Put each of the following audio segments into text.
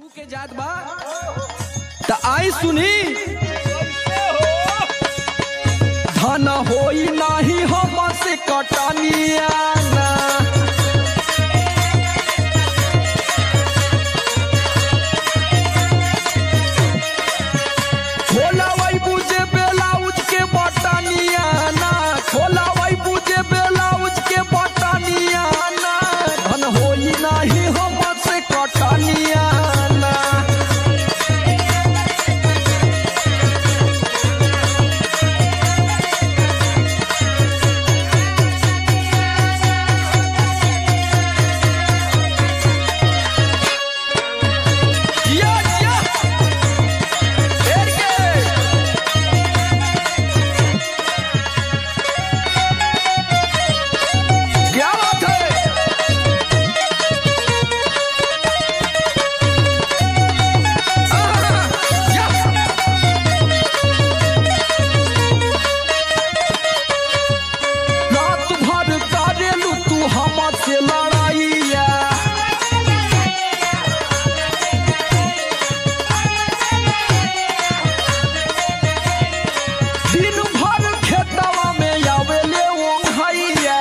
के जात बा त आई सुनी धन होई नाही हम से कटनिया ना खोला वही बुझे बेलाउज के बटनिया ना खोला वही बुझे बेलाउज के बटनिया ना धन होई नाही हम से कटनिया ना जिया जिया फेर के क्या बात है आहा, या। रात भर करेलू तू हमसे लड़ाइया दिन भर खेतवा में आवेले ओंघैया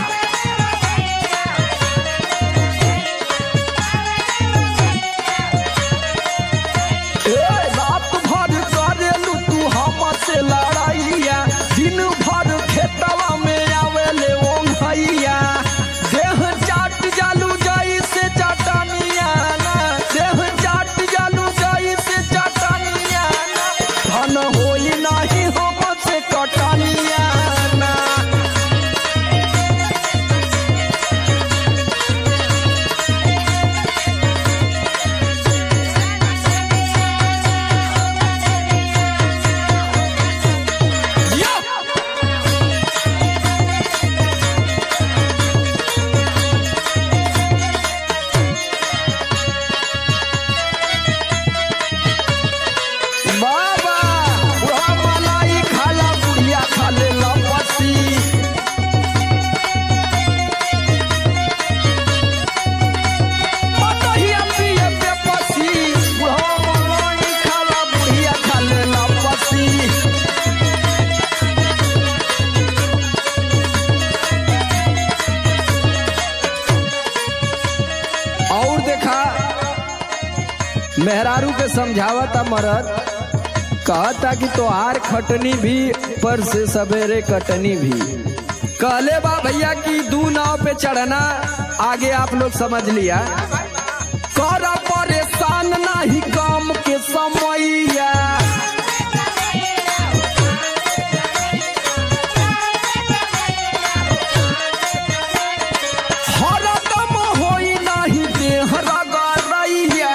ए रात भर करेलू तू हमसे लड़ाइया दिन भर खेतवा में आवेले ओंघैया देह चाट जालू जाई से चटनिया ना देह चाट जालू जाई से चटनिया ना धन होई नाही हमसे कटनिया ना या बाबा बुढ़ा मलाई खाला बुढ़िया खाले लपसी पतहिया पिए बेपसी बुढ़ा मलाई खाला बुढ़िया खाले लपसी और देखा मेहरारू के समझावता मरद कहता कि तोहार खटनी भी पर से सवेरे कटनी भी कहले बा भैया कि दू नाव पे चढ़ना आगे आप लोग समझ लिया कर परेशान नहीं काम के समैया हरदम होई नहीं देह रगड़ैया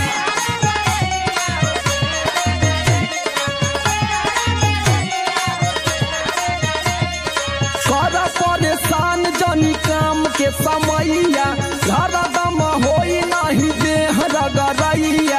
कर परेशान जनी काम के समैया हरदम होई नहीं देह रगड़ैया